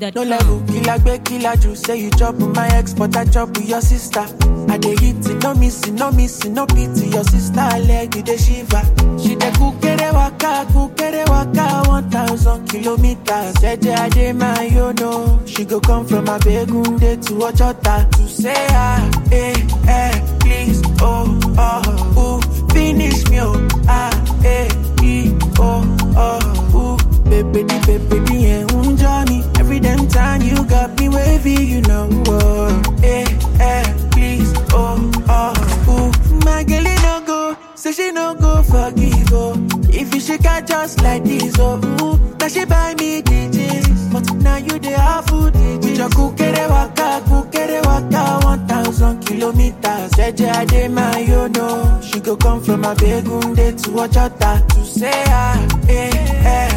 No NigerWave.com. level, killer gbe killer ju Say you chop with my ex, but I chop with your sister I dey hit it, no missing, no missing, no pity Your sister leg, you dey shiver She dey kukere waka, kukere waka One thousand kilometers Eje ade my you know She go come from Abegunde to Ojota To say ah, eh, eh, please, oh, oh, ooh Finish me, oh, ah, eh, e, oh, oh, ooh Baby, di baby, di eh, un Johnny Every damn time you got me wavy, you know, oh Eh, eh, please, oh, oh, ooh My girl, it no go, say she no go forgive, oh If you shake her just like this, oh, ooh Now she buy me DJs But now you the half food DJs With your kukere waka, kukere waka One thousand kilometers Jeje ade my you know She go come from Abegunde to Ojota To say ah, eh, eh